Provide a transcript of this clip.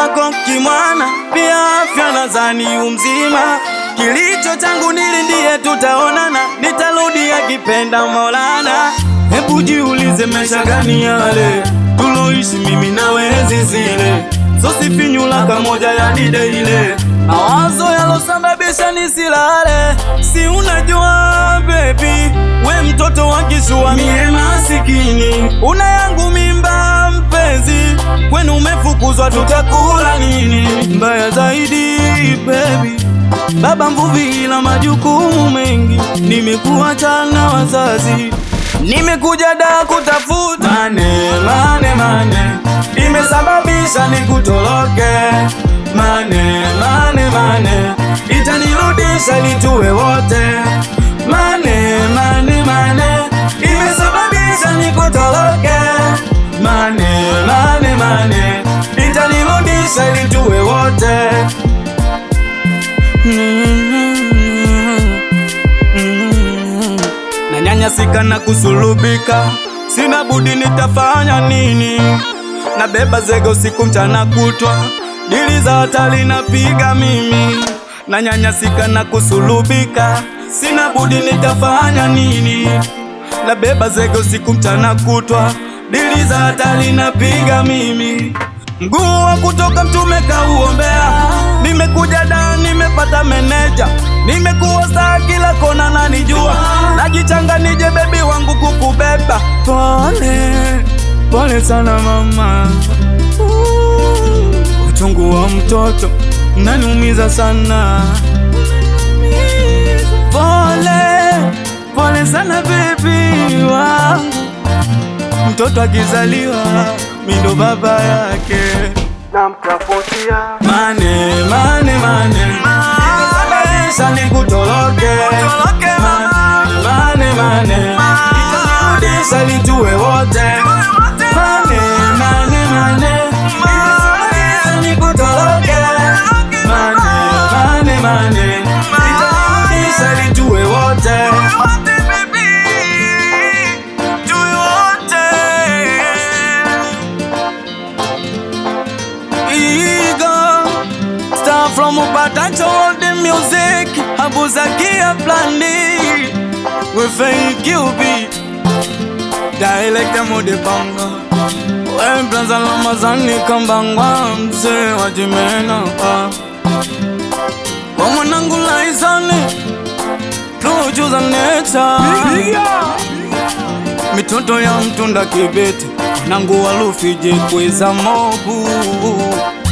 wako kimwana, pia afya nadhani umzima. Kilicho changu nilindie, tutaonana, nitarudi akipenda Maulana. Hebu jiulize, maisha gani yale tuloishi mimi nawe enzi zile, sosifinyula kamoja ya dide ile, mawazo yalosababisha nisilale. Si unajua baby, we mtoto wa kishua, mie masikini, una yangu mimba mpenzi, kwenu umefukuzwa, tutakula nini? Mbaya zaidi baby Baba mvuvi ila majukumu mengi, nimekuacha na wazazi, nimekuja da kutafuta mane mane mane, imesababisha nikutoroke mane mane mane, itanirudisha litue wote mane mane mane, imesababisha nikutoroke mane mane mane, itanirudisha litue wote na nyanyasika na kusulubika, sina budi, nitafanya nini? Nabeba zege usiku mchana kutwa, dili za hatari napiga mimi, na nyanyasika na kusulubika, sina budi, nitafanya nini? Nabeba zege usiku mchana kutwa, dili za hatari napiga mimi Mguu wa kutoka mtume kauombea, nimekuja da, nimepata meneja, nimekuwa saa kila kona nanijua, najichanga nije bebi wangu kukubeba. Pole pole sana mama, uh, uchungu wa mtoto naniumiza sana. Pole pole sana bebi wangu mtoto akizaliwa mi ndo baba yake, namtafutia mane mane mane, imesababisha nikutoroke mane mane, itanirudisha litue wote mane mane mane, imesababisha nikutoroke mane mane mane, itanirudisha litue wote from Upatancho all the music Abuzakia Blandi We fake you be Dialect mode banga We planza lamazani kambangwa Mse wajimena Kwa mwanangu laizani Tujuza nature Mitoto ya mtunda kibete Nangu walufije kweza mobu